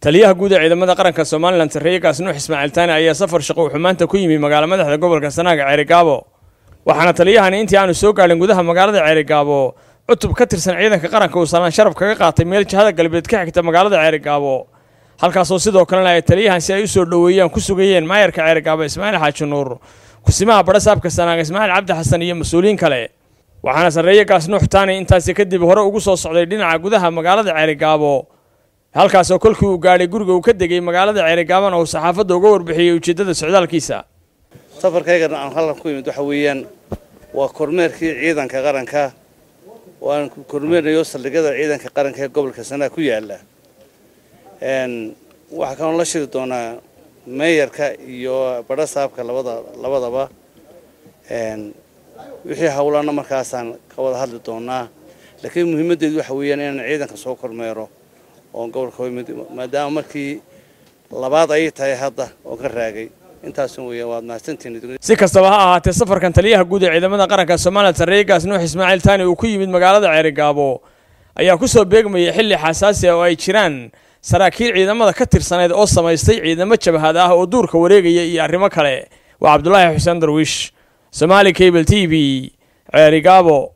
taliyaha guud ee ciidamada qaranka somalilan sarreeye gaasnuux ismaaciil taani ayaa safar shaqo wuxuu maanta ku yimi magaala madaxda gobolka sanaaga ceerigaabo waxaana taliyahani intii aanu soo gaadhin gudaha magaalada ceerigaabo cutub ka tirsan ciidanka qaranka uu salaan sharaf kaga qaatay meel jihada galbeed ka xigta magaalada ceerigaabo halkaasoo sidoo kalena ay taliyahan si ay u soo dhoweeyaan ku sugayeen maayarka ceerigaabo ismaaciil xaaji nuur kusimaha badhasaabka sanaaga ismaaciil cabdi xasan iyo mas-uuliyiin kale waxaana sarreeye gaasnuux taani intaasi kadib hore ugu soo socday dhinaca gudaha magaalada ceerigaabo halkaasoo kolkii uu gaadhay guriga uu ka degay magaalada ceerigaabana uu saxaafadda uga warbixiyey ujeeddada socdaalkiisa safarkaygana aan halkan ku imid waxa weeyaan waa kormeerkii ciidanka qaranka oo aan kormeernayo saldhigyada ciidanka qaranka ee gobolka sanaa ku yaala waxaa kaloo la shiri doonaa meeyarka iyo badhasaabka labada labadaba wixii howlana markaasaan ka wada hadli doonaa laakiin muhiimaddeedu waxa weeyaan inaan ciidanka soo kormeero oon gobolka imid maadaama markii labaad ayay tahay hadda oo ka raagay intaas weeyaan waad mahadsantihiin si kastaba ha ahaatee safarkan taliyaha guud ee ciidamada qaranka somalilan sarreeye gaasnuux ismaaciil taani uu ku yimid magaalada ceerigaabo ayaa ku soo beegmayay xilli xasaasi ah oo ay jiraan saraakiil ciidamada ka tirsaneyd oo samaystay ciidamo jabhad ah oo duurka wareegaya iyo arrimo kale waa cabdulaahi xuseen darwiish somaali cable t v ceerigaabo